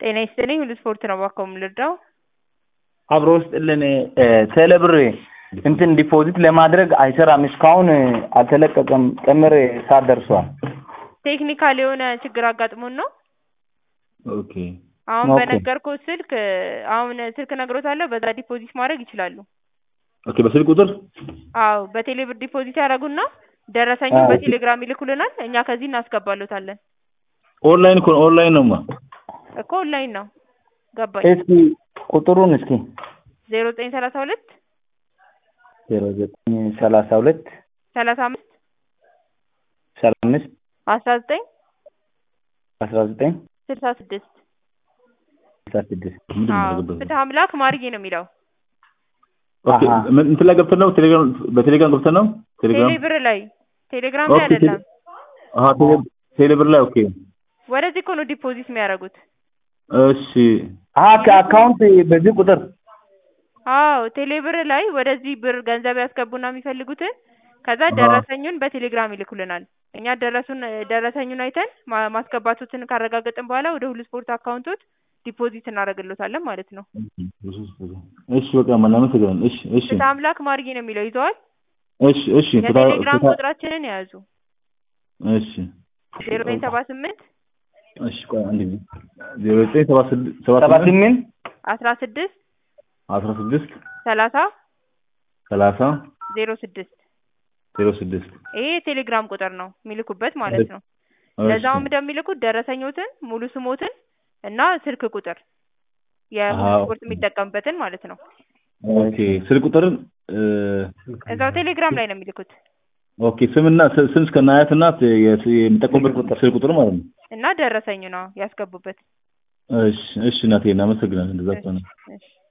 ጤና ይስጥልኝ ሁሉ ስፖርት ነው እባክዎ የምንረዳው? አብሮ ውስጥልን ቴሌብር እንትን ዲፖዚት ለማድረግ አይሰራም። እስካሁን አልተለቀቀም። ቀመር ሰዓት ደርሷል። ቴክኒካል የሆነ ችግር አጋጥሞን ነው። ኦኬ አሁን ኦኬ። በነገርኩት ስልክ አሁን ስልክ እነግሮታለሁ በዛ ዲፖዚት ማድረግ ይችላሉ። ኦኬ በስልክ ቁጥር አዎ በቴሌ ብር ዲፖዚት ያደርጉና ደረሰኙን አዎ። በቴሌግራም ይልኩልናል። እኛ ከዚህ እናስገባሎታለን። ኦንላይን እኮ ነው ኦንላይን ነውማ። እኮ ኦንላይን ነው። ገባኝ። እስኪ ቁጥሩን እስኪ ዜሮ ዘጠኝ ሰላሳ ሁለት ዜሮ ዘጠኝ ሰላሳ ሁለት ሰላሳ አምስት ሰላሳ አምስት አስራ ዘጠኝ አስራ ዘጠኝ ስልሳ ስድስት ስልሳ ስድስት ምንድን ነው አዎ ያደረገበት? ፍትህ አምላክ ማርጌ ነው የሚለው ኦኬ አሃ። ምን- እንትን ላይ ገብተን ነው ቴሌግራም በቴሌግራም ገብተን ነው ቴሌግራም ቴሌ ብር ላይ ቴሌግራም ላይ ኦኬ አይደለም። አሃ ቴሌ ቴሌብር ላይ ኦኬ ወደዚህ እኮ ነው ዲፖዚት የሚያደርጉት። እሺ አሀ ከአካውንት በዚህ ቁጥር አዎ ቴሌ ብር ላይ ወደዚህ ብር ገንዘብ ያስገቡና የሚፈልጉትን ከዛ ደረሰኙን በቴሌግራም ይልኩልናል። እኛ ደረሱን ደረሰኙን አይተን ማ- ማስገባቱትን ካረጋገጥን በኋላ ወደ ሁሉ ስፖርት አካውንቶች ዲፖዚት እናደርግሎታለን ማለት ነው። እሺ በቃ እናመሰግናለን። እሺ እሺ ፍትህ አምላክ ማርጌ ነው የሚለው ይዘዋል። እሺ እሺ ፍታ- የቴሌግራም ፍታ- ቁጥራችንን የያዙ እሺ ዜሮ ዘጠኝ ሰባ ስምንት እሺ ቆይ አንድ ጊዜ ዜሮ ዘጠኝ ሰባ ስድ- ሰባ ሰባ ስምንት ስምንት አስራ ስድስት አስራ ስድስት ሰላሳ ሰላሳ ዜሮ ስድስት ዜሮ ስድስት ይሄ የቴሌግራም ቁጥር ነው የሚልኩበት ማለት ነው። እሺ። ለዛውም እንደሚልኩት ደረሰኞትን ሙሉ ስሞትን እና ስልክ ቁጥር የሁሉ አዎ። ስፖርት የሚጠቀምበትን ማለት ነው። ኦኬ ስልክ ቁጥርን እ፣ እዛው ቴሌግራም ላይ ነው የሚልኩት ኦኬ ስምና ስ- ስም እስከ አያትና የስ- የሚጠቀሙበት ቁጥር ስልክ ቁጥር ማለት ነው። እና ደረሰኙ ነው ያስገቡበት። እሺ እሺ እናቴ እናመሰግናለን። እንደዛ ከሆነ እሺ